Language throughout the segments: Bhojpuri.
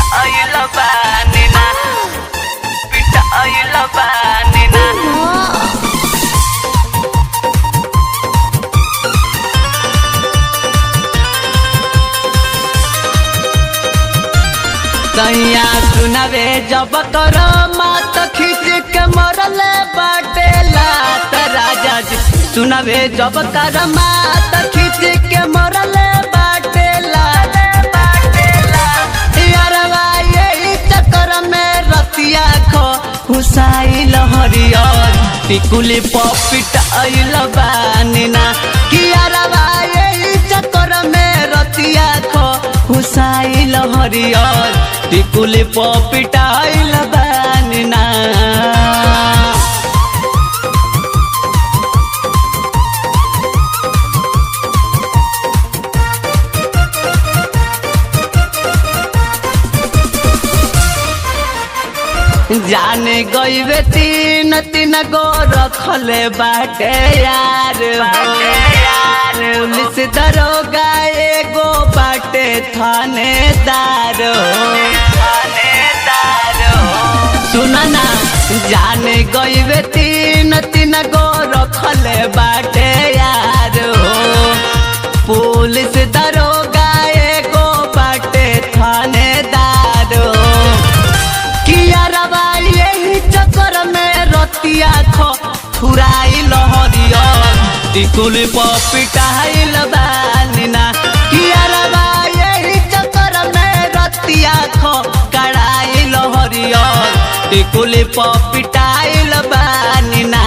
पिटाइल बानी ना पिटाइल बानी ना सैया सुनवे जब कर मात खींच के मरले बाटे लात राजा जी सुनवे जब कर मात खींच के मरले बाटे लात बाटे लात यारवा यही चक्कर में रतिया खो हुसाई लहरियर टिकुली पपिट आइल बानी ना कि यारवा यही चक्कर में रतिया खो हुसाई लहरियर टिकुली पपिटाइल बानी ना जाने गईबे तीन तीन गो रखले बाटे यार यार पुलिस दरोगा एगो बाटे थानेदार थानेदार सुना ना जाने गईबे तीन तीन गो रखले बाटे यार पुलिस दरोगा एगो बाटे थानेदार किया रवा यही चक्कर में रतिया खो थुराई लहरियर टिकुल पिटाइल बानिना किया रवा यही चक्कर में रतिया खो कड़ाई लहरियर टिकुल पिटाइल बानिना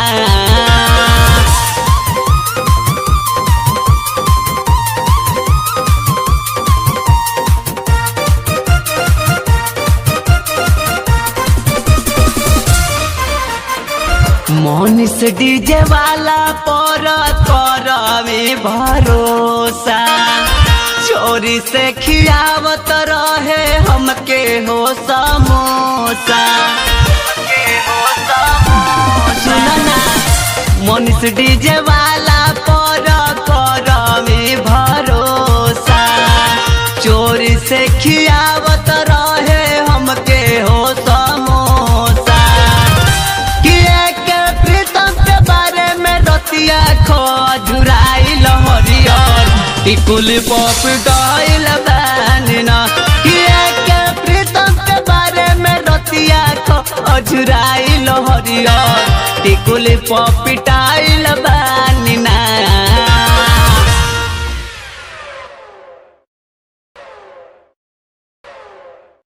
मोनिस डीजे वाला पर करवे भरोसा चोरी से खियावत रहे हमके हो समोसा सुनना मोनिस डीजे वाला पर करवे भरोसा चोरी से खियावत रहे हमके हो समोसा किए के प्रीतम के बारे में रतिया खो झुराई लहरियर टिकुल पप डाइल बानिना किए के प्रीतम के बारे में रतिया खो झुराई लहरियर टिकुल पप डाइल बानिना